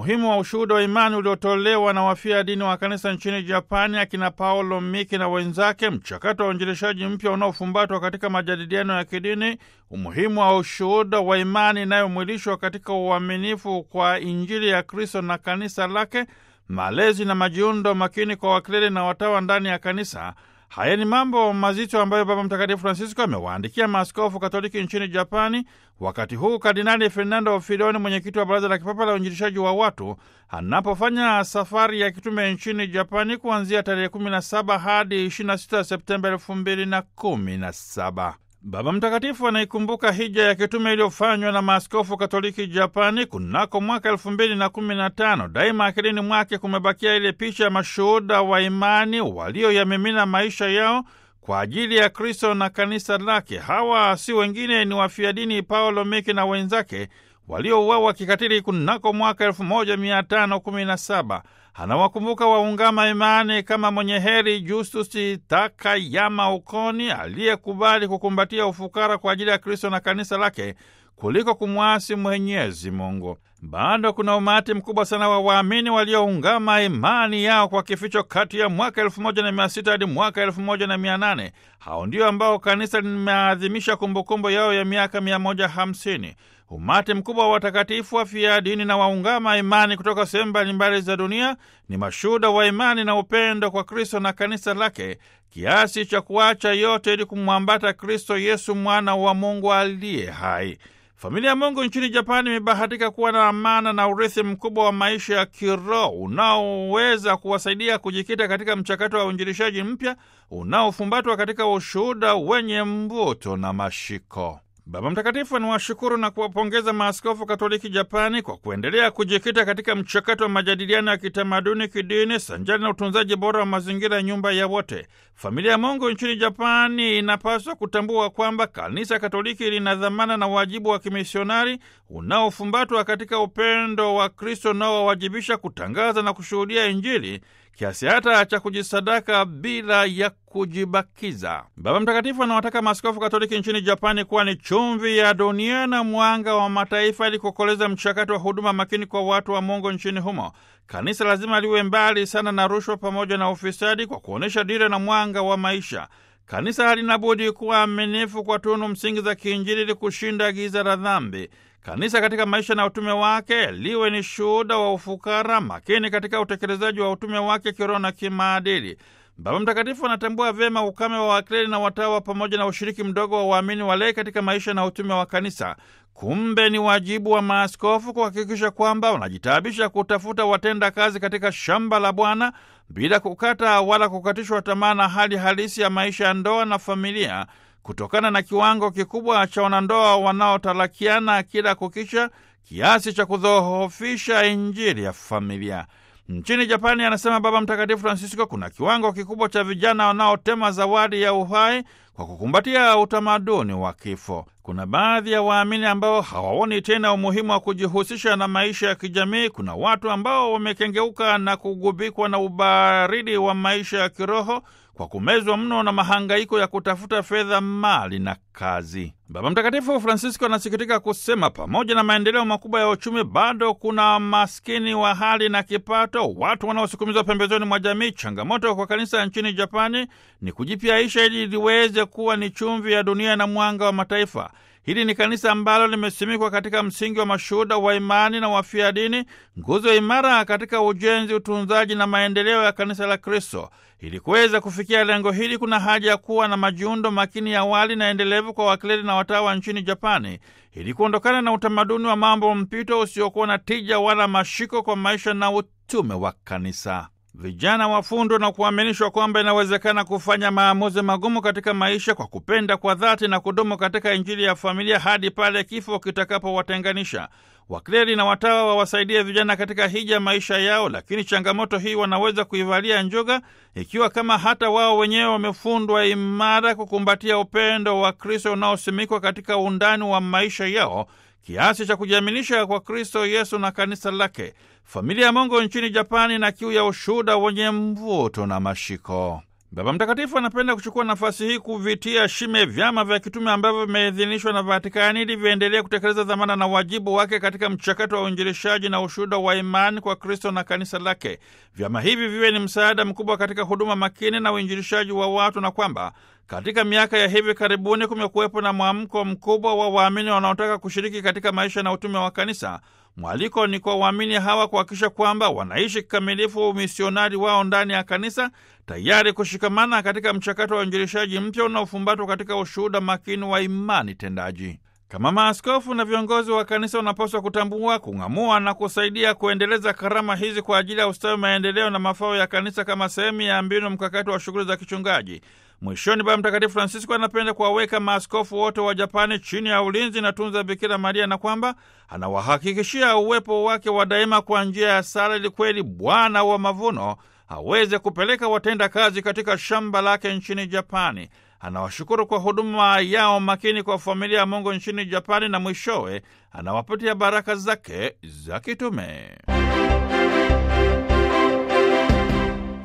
umuhimu wa ushuhuda wa imani uliotolewa na wafia dini wa kanisa nchini Japani, akina Paolo Miki na wenzake, mchakato wa uinjilishaji mpya unaofumbatwa katika majadiliano ya kidini, umuhimu wa ushuhuda wa imani inayomwilishwa katika uaminifu kwa Injili ya Kristo na kanisa lake, malezi na majiundo makini kwa wakleri na watawa ndani ya kanisa. Haya ni mambo mazito ambayo Baba Mtakatifu Francisco amewaandikia maaskofu Katoliki nchini Japani, wakati huu Kardinali Fernando Filoni, mwenyekiti wa Baraza la Kipapa la Uinjilishaji wa Watu, anapofanya safari ya kitume nchini Japani kuanzia tarehe 17 hadi 26 Septemba 2017. Baba Mtakatifu anaikumbuka hija ya kitume iliyofanywa na maaskofu Katoliki Japani kunako mwaka elfu mbili na kumi na tano. Daima akilini mwake kumebakia ile picha ya mashuhuda wa imani walioyamimina maisha yao kwa ajili ya Kristo na kanisa lake. Hawa si wengine ni wafia dini Paulo Miki na wenzake waliouawa kikatili kunako mwaka elfu moja mia tano kumi na saba. Anawakumbuka waungama imani kama mwenye heri Justus Takayama Ukoni aliyekubali kukumbatia ufukara kwa ajili ya Kristo na kanisa lake kuliko kumwasi Mwenyezi Mungu. Bado kuna umati mkubwa sana wa waamini walioungama imani yao kwa kificho kati ya mwaka elfu moja na mia sita hadi mwaka elfu moja na mia nane. Hao ndio ambao kanisa limeadhimisha kumbukumbu yao ya miaka mia moja hamsini. Umati mkubwa wa watakatifu wafia dini na waungama imani kutoka sehemu mbalimbali za dunia ni mashuhuda wa imani na upendo kwa Kristo na kanisa lake, kiasi cha kuacha yote ili kumwambata Kristo Yesu, mwana wa Mungu aliye hai. Familia ya Mungu nchini Japani imebahatika kuwa na amana na urithi mkubwa wa maisha ya kiroho unaoweza kuwasaidia kujikita katika mchakato wa uinjilishaji mpya unaofumbatwa katika ushuhuda wenye mvuto na mashiko. Baba Mtakatifu anawashukuru na kuwapongeza maaskofu Katoliki Japani kwa kuendelea kujikita katika mchakato wa majadiliano ya kitamaduni, kidini, sanjari na utunzaji bora wa mazingira ya nyumba ya wote. Familia ya Mungu nchini Japani inapaswa kutambua kwamba kanisa Katoliki lina dhamana na wajibu wa kimisionari unaofumbatwa katika upendo wa Kristo unaowawajibisha kutangaza na kushuhudia Injili kiasi hata cha kujisadaka bila ya kujibakiza. Baba Mtakatifu anawataka maaskofu Katoliki nchini Japani kuwa ni chumvi ya dunia na mwanga wa mataifa, ili kukoleza mchakato wa huduma makini kwa watu wa Mungu nchini humo. Kanisa lazima liwe mbali sana na rushwa pamoja na ufisadi, kwa kuonyesha dira na mwanga wa maisha. Kanisa halina budi kuwa aminifu kwa tunu msingi za kiinjili ili kushinda giza la dhambi. Kanisa katika maisha na utume wake liwe ni shuhuda wa ufukara, makini katika utekelezaji wa utume wake kiroho na kimaadili. Baba Mtakatifu anatambua vyema ukame wa wakleri na watawa pamoja na ushiriki mdogo wa waamini walei katika maisha na utume wa kanisa. Kumbe ni wajibu wa maaskofu kuhakikisha kwamba wanajitaabisha kutafuta watenda kazi katika shamba la Bwana bila kukata wala kukatishwa tamaa na hali halisi ya maisha ya ndoa na familia kutokana na kiwango kikubwa cha wanandoa wanaotalakiana kila kukicha kiasi cha kudhoofisha Injili ya familia. Nchini Japani, anasema Baba Mtakatifu Francisco, kuna kiwango kikubwa cha vijana wanaotema zawadi ya uhai kwa kukumbatia utamaduni wa kifo. Kuna baadhi ya waamini ambao hawaoni tena umuhimu wa kujihusisha na maisha ya kijamii. Kuna watu ambao wamekengeuka na kugubikwa na ubaridi wa maisha ya kiroho kwa kumezwa mno na mahangaiko ya kutafuta fedha, mali na kazi. Baba Mtakatifu Francisco anasikitika kusema pamoja na maendeleo makubwa ya uchumi, bado kuna maskini wa hali na kipato, watu wanaosukumizwa pembezoni mwa jamii. Changamoto kwa kanisa nchini Japani ni kujipyaisha ili liweze kuwa ni chumvi ya dunia na mwanga wa mataifa. Hili ni kanisa ambalo limesimikwa katika msingi wa mashuhuda wa imani na wafia dini, nguzo imara katika ujenzi, utunzaji na maendeleo ya kanisa la Kristo. Ili kuweza kufikia lengo hili, kuna haja ya kuwa na majiundo makini ya awali na endelevu kwa wakleri na watawa nchini Japani, ili kuondokana na utamaduni wa mambo mpito usiokuwa na tija wala mashiko kwa maisha na utume wa kanisa. Vijana wafundwa na kuaminishwa kwamba inawezekana kufanya maamuzi magumu katika maisha kwa kupenda kwa dhati na kudumu katika Injili ya familia hadi pale kifo kitakapowatenganisha. Wakleri na watawa wawasaidie vijana katika hija maisha yao, lakini changamoto hii wanaweza kuivalia njuga ikiwa kama hata wao wenyewe wamefundwa imara kukumbatia upendo wa Kristo unaosimikwa katika undani wa maisha yao kiasi cha kujiaminisha kwa Kristo Yesu na kanisa lake. Familia ya Mungu nchini Japani na kiu ya ushuhuda wenye mvuto na mashiko. Baba Mtakatifu anapenda kuchukua nafasi hii kuvitia shime vyama vya kitume ambavyo vimeidhinishwa na Vatikani ili viendelee kutekeleza dhamana na wajibu wake katika mchakato wa uinjilishaji na ushuhuda wa imani kwa Kristo na kanisa lake. Vyama hivi viwe ni msaada mkubwa katika huduma makini na uinjilishaji wa watu, na kwamba katika miaka ya hivi karibuni kumekuwepo na mwamko mkubwa wa waamini wanaotaka kushiriki katika maisha na utume wa kanisa. Mwaliko ni kwa waamini hawa kuhakikisha kwamba wanaishi kikamilifu umisionari wao ndani ya kanisa, tayari kushikamana katika mchakato wa uinjilishaji mpya unaofumbatwa katika ushuhuda makini wa imani tendaji. Kama maaskofu na viongozi wa kanisa wanapaswa kutambua, kung'amua na kusaidia kuendeleza karama hizi kwa ajili ya ustawi, maendeleo na mafao ya kanisa kama sehemu ya mbinu mkakati wa shughuli za kichungaji. Mwishoni, Baba Mtakatifu Francisco anapenda kuwaweka maaskofu wote wa Japani chini ya ulinzi na tunza Bikira Maria na kwamba anawahakikishia uwepo wake wa daima kwa njia ya sala, ili kweli Bwana wa mavuno aweze kupeleka watenda kazi katika shamba lake nchini Japani. Anawashukuru kwa huduma yao makini kwa familia ya Mungu nchini Japani, na mwishowe anawapatia baraka zake za kitume.